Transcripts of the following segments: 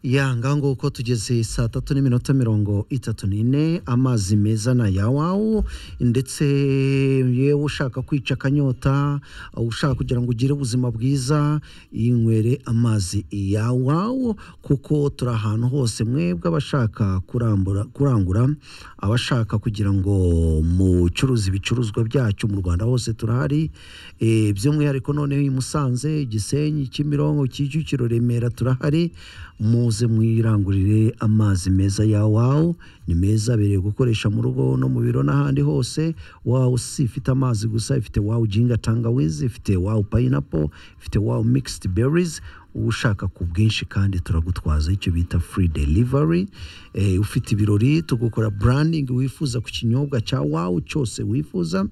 ya ngaho nguko tugeze saa tatu n'iminota mirongo itatu n'ine amazi meza na yawawu ndetse yewe ushaka kwica akanyota ushaka kugira ngo ugire ubuzima bwiza yinywere amazi yawawu kuko turi ahantu hose mwebwe abashaka kurambura- kurangura abashaka kugira ngo mucuruze ibicuruzwa byacu mu rwanda hose turahari Eh, by'umwihariko noneho i musanze igisenyi kimironko kicukiro remera turahari muze mwirangurire amazi meza ya wawu ni meza abereye gukoresha mu rugo no mu biro n'ahandi hose wawu si ifite amazi gusa ifite wawu jinga tangawizi ifite wawu payinapo ifite wawu mixed berries ushaka ku bwinshi kandi turagutwaza icyo bita free delivery eh, ufite ibirori tugukora branding wifuza ku kinyobwa cya wawu cyose wifuza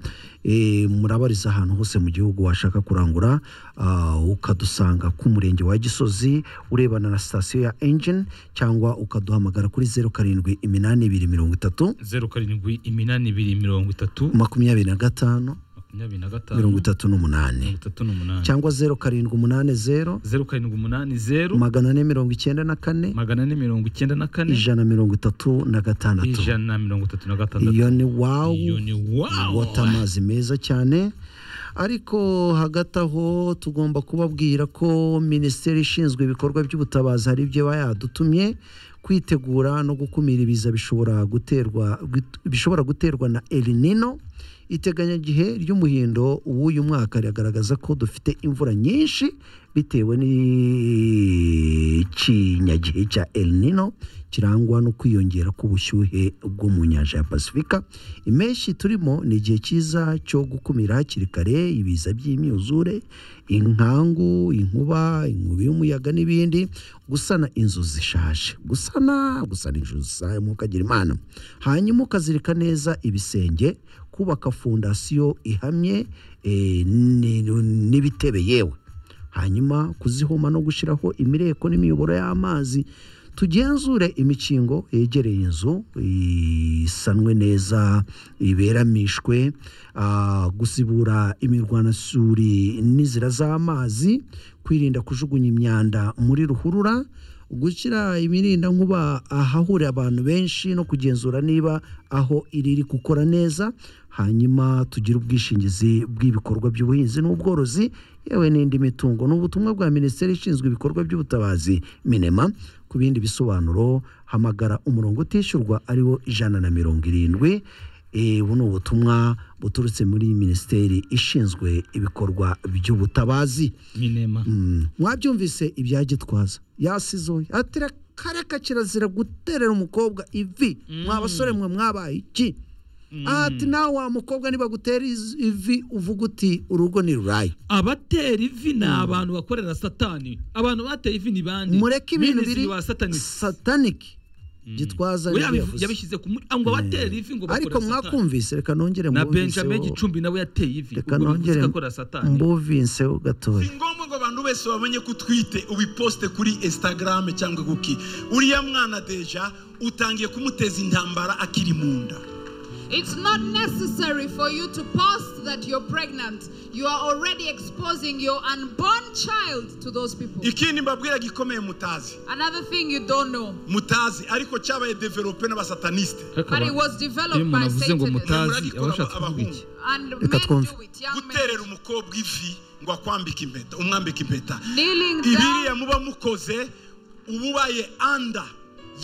eh, murabariza ahantu hose mu gihugu washaka kurangura ah, ukadusanga ku murenge wa gisozi urebana na sitasiyo ya engine cyangwa ukaduhamagara kuri zeru karindwi iminani ibiri mirongo itatu zeru karindwi iminani ibiri mirongo itatu makumyabiri na gatanu makumyabiri na mirongo gatanu mirongo itatu n'umunani itatu n'umunani cyangwa zeru karindwi umunani zeru zeru karindwi umunani zeru magana ane mirongo icyenda na kane magana ane mirongo icyenda na kane ijana mirongo itatu na gatandatu ijana na mirongo itatu na gatandatu iyo ni wawu iyo ni wawu wota amazi meza cyane ariko hagati aho tugomba kubabwira ko minisiteri ishinzwe ibikorwa by'ubutabazi hari ibyo iba yadutumye kwitegura no gukumira ibiza bishobora guterwa gut- bishobora guterwa na El Nino iteganyagihe ry'umuhindo w'uyu mwaka riragaragaza ko dufite imvura nyinshi bitewe n'ikinyagihe cya El Nino kirangwa no kwiyongera k'ubushyuhe bwo mu nyanja ya pasifika impeshyi turimo ni igihe cyiza cyo gukumira hakiri kare ibiza by'imyuzure inkangu inkuba inkubi y'umuyaga n'ibindi gusana inzu zishaje gusana gusana inzu zishaje mukagira imana hanyuma ukazirika neza ibisenge kubaka fondasiyo ihamye eh, ni- n'ibitebe yewe hanyuma kuzihoma no gushyiraho imireko n'imiyoboro y'amazi tugenzure imikingo yegereye inzu isanwe neza iberamishwe ah, gusibura imirwanasuri n'inzira z'amazi kwirinda kujugunya imyanda muri ruhurura gushyira imirinda nkuba ahahurira abantu benshi no kugenzura niba aho iri iri gukora neza hanyuma tugire ubwishingizi bw'ibikorwa by'ubuhinzi n'ubworozi yewe n'indi mitungo ni ubutumwa bwa minisiteri ishinzwe ibikorwa by'ubutabazi minema ku bindi bisobanuro hamagara umurongo utishyurwa ariwo ijana na mirongo irindwi Eh, ubu ni ubutumwa buturutse muri minisiteri ishinzwe ibikorwa by'ubutabazi minema Mm. mwabyumvise ibya gitwaza yasizoye atira kareka kirazira guterera umukobwa ivi mwa basore mwe mwabaye iki ati nawe wa mukobwa nibagutera iz- ivi uvuga uti urugo ni rurayi abatera ivi ni abantu bakorera satani abantu bateye ivi ni bande mureke ibintu Minisitiri biri wa satani sataniki gitwaza we nibyo yabivu- yavuze. yabishyize ku muri ngo abatera ivi ngo bakorera ariko satani mwakumvise reka nongere na mbuviseho- benjamin gicumbi nawe yateye ivi reka ubwo bivuze nongere ko akorera satani mbuviseho gatoya si ngombwa ngo abantu bose bamenye ko utwite ubiposte kuri instagram cyangwa kuki uriya mwana deja utangiye kumuteza intambara akiri mu nda It's not necessary for you to post that you're pregnant. You are already exposing your unborn child to those people. ikindi mbabwira gikomeye mutazi Another thing you don't know, mutazi ariko cyabaye develope n'abasataniste Ariko but it aba- was iyo developed umuntu by avuze ngo Satanists. mutazi Murabikora aba ashatse kuvuga abahungu. iki And men Reka do twumve. it, young guterera men. umukobwa ivi ngo akwambike impeta umwambike impeta Kneeling ibiriya down, muba mukoze uba ubaye anda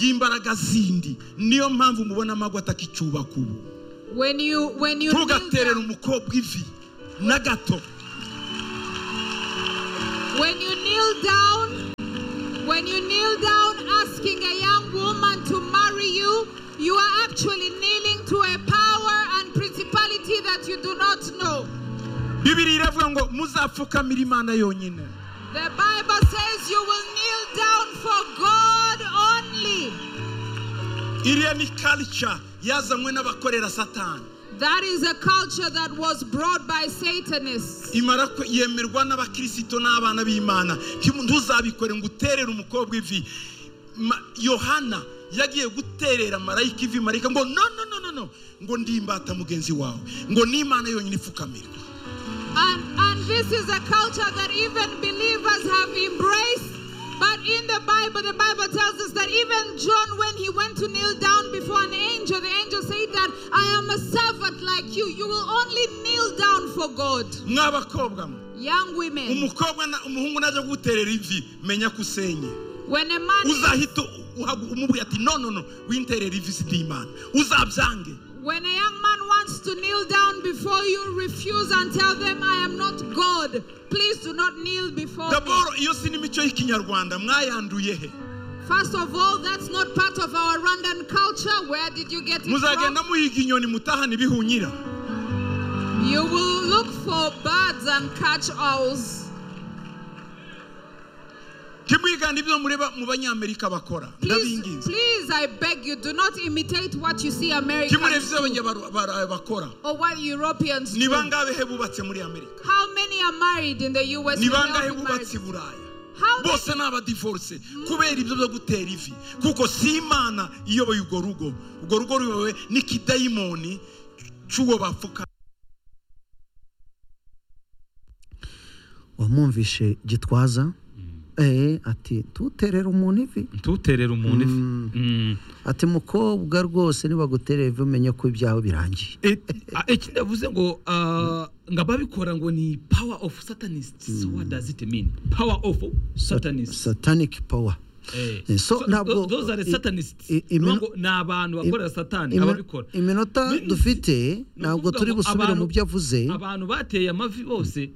y'imbaraga zindi niyo mpamvu mubona amagwa atakicyubaka ubu when you, when you kneel ntugaterera down, umukobwa ivi na gato when you kneel down, when you kneel down asking a young woman to marry you, you are actually kneeling to a power and principality that you do not know. bibiri iravuga ngo muzapfukamira imana yonyine The Bible says you will kneel down for God only. iriya ni culture yazanywe n'abakorera satani That is a culture that was brought by Satanists. imara ko yemerwa n'abakirisito n'abana b'imana Ntimu- ntuzabikore ngo uterere umukobwa ivi Ma- yohana yagiye guterera marayika ivi marayika ngo no no no no no ngo ndimbata mugenzi wawe ngo ni imana yonyine ipfukamirwa And, and this is a culture that even believers have embraced. But in the Bible, the Bible tells us that even John, when he went to kneel down before an angel, the angel said that I am a servant like you. You will only kneel down for God. mwabakobwa mwe Young women, umukobwa na- umuhungu najya kuguterera ivi menya ko usenye when a man uzahita uhagu- umubwira ati no no no winterera ivi si ndi imana uzabyange When a young man wants to kneel down before you, refuse and tell them, I am not God. Please do not kneel before me. daboro iyo si n'imico y'ikinyarwanda mwayanduye he First of all, that's not part of our Rwandan culture. Where did you get it muzagenda from? muhiga inyoni mutahana ibihunyira You will look for birds and catch owls. ntimwigane ibyo mureba mu banyamerika bakora Please, ndabinginze please, I beg you, do not imitate what you see ntimurebe Americans ibyo do abanyabarayi bakora or what Europeans ni do. bangahe he bubatse muri amerika How many are married in the US? ni We all bangahe be married. bubatse i buraya How many bose ni abadivorce kubera ibyo byo gutera ivi kuko si imana iyoboye urwo rugo urwo rugo ruyobowe n'ikidayimoni cy'uwo bapfuka wamwumvishe gitwaza eh ati tuterera umuntu ivi ntuterere umuntu ifi Mm. ati mukobwa rwose nibaguterera ivi umenye ko ibyawe birangiye E- a- iki ndavuze ngo ah, ngo ababikora ngo ni power of satanist so what does it mean power of satanist satanic power Eh, Eh, so so ntabwo- tho- those are i- satanists i- imino- Nuvuga ngo ni abantu bakorera satani Imi- ababikora iminota Ni- dufite ntabwo ukuvuga turi ngo busubire abantu- mu byo avuze abantu bateye amavi bose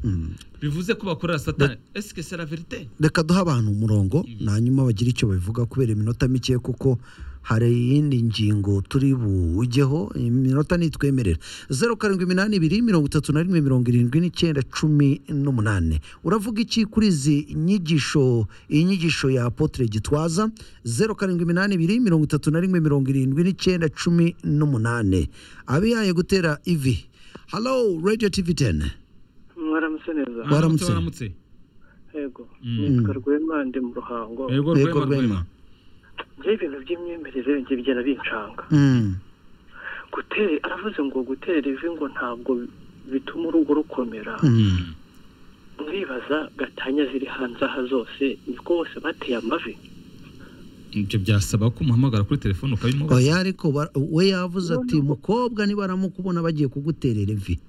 bivuze ko bakorera satani esike c'est la vérité reka duhe abantu umurongo hanyuma bagire icyo babivuga kubera iminota mike kuko hari iyindi ngingo turi bujyeho iminota nitwemerera zeru karindwi iminani ibiri mirongo itatu na rimwe mirongo irindwi n'icyenda cumi n'umunani uravuga iki kuri izi nyigisho iyi nyigisho ya apotre gitwaza zeru karindwi iminani ibiri mirongo itatu na rimwe mirongo irindwi n'icyenda cumi n'umunani abiyaye gutera ivi halo radiyo tivi teni mwaramutse neza Wa- Waramutse. waramutse yego Mm. nitwa rwema ndi mu ruhango yego Yego, rwema Rwema. rwema njye ibintu by'imyemerere njye bigenda bincanga Mm, gutera aravuze ngo gutera ivi ngo ntabwo bituma urugo rukomera mm. ndibaza gatanya ziri hanze aha zose niko bose bateye amavi ibyo byasaba ko umuhamagara kuri telefone ukabimubaza oya ariko bara- we yavuze ati mukobwa nibaramukubona bagiye kuguterera ivi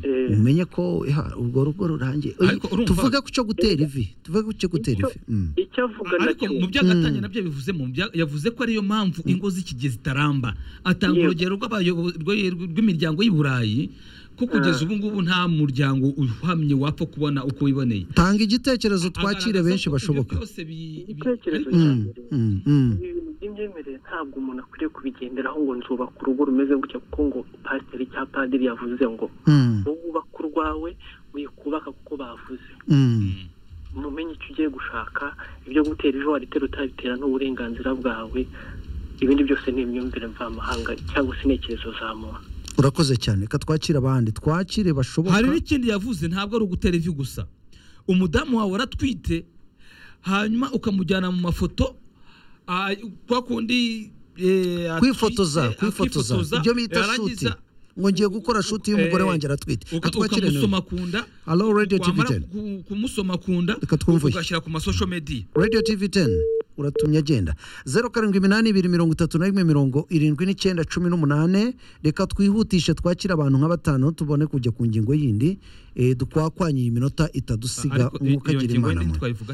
Eh, umenye ko ha, urwo rugo rurangiye Oya, Ariko urumva- tuvuge ku cyo gutera ivi tuvuge ku cyo gutera ivi Mm. icyo avuga ariko nacyo mu byo agatanya nabyo yabivuzemo bya- yavuze ko ariyo mpamvu ingo z'ikigihe zitaramba atanga Yego. urugero rw'abayobo- rw'i- rw'imiryango y'i burayi ko kugeza ubu ngubu nta muryango uhamye wapfa kubona uko wiboneye tanga igitekerezo twakire Agaragaza benshi ko ibyo bashoboka byose bi- bi- Ibitekerezo ariko- Mm, mm, mm. ibintu by'imyemerere ntabwo umuntu akwiriye kubigenderaho ngo nzubaka urugo rumeze gutya kuko ngo pasiteri cyangwa padiri yavuze ngo Mm, wowe ubaka urwawe wikubaka kuko bavuze mm. mumenye icyo ugiye gushaka ibyo gutera ejo waritera utabitera n'uburenganzira bwawe ibindi byose ni imyumvire mvamahanga cyangwa se intekerezo za muntu urakoze cyane reka twakire abandi twakire bashoboka hari n'ikindi yavuze ntabwo ari ugutera ivi gusa umudamu wawe aratwite hanyuma ukamujyana mu mafoto ah, kwa kundi eh, atwite, kwifotoza ah, kwifotoza akifotoza, ibyo bita shuti yarangiza ngo ngiye gukora shuti y'umugore eh, wanjye aratwite uka- reka twakire ukamusoma ku nda Hello, Radio TV wamara 10. ku- kumusoma ku nda Reka twumve. ugashyira ku masosho mediya radio tv 10 uratumye agenda zeru karindwi iminani ibiri mirongo itatu na rimwe mirongo irindwi n'icyenda cumi n'umunani reka twihutishe twakire abantu nka batanu tubone kujya ku ngingo yindi eh, dukwakwanye iyi minota itadusiga Ariko i- umwuka iyo agira ngingo imana yindi mwe twayivuga he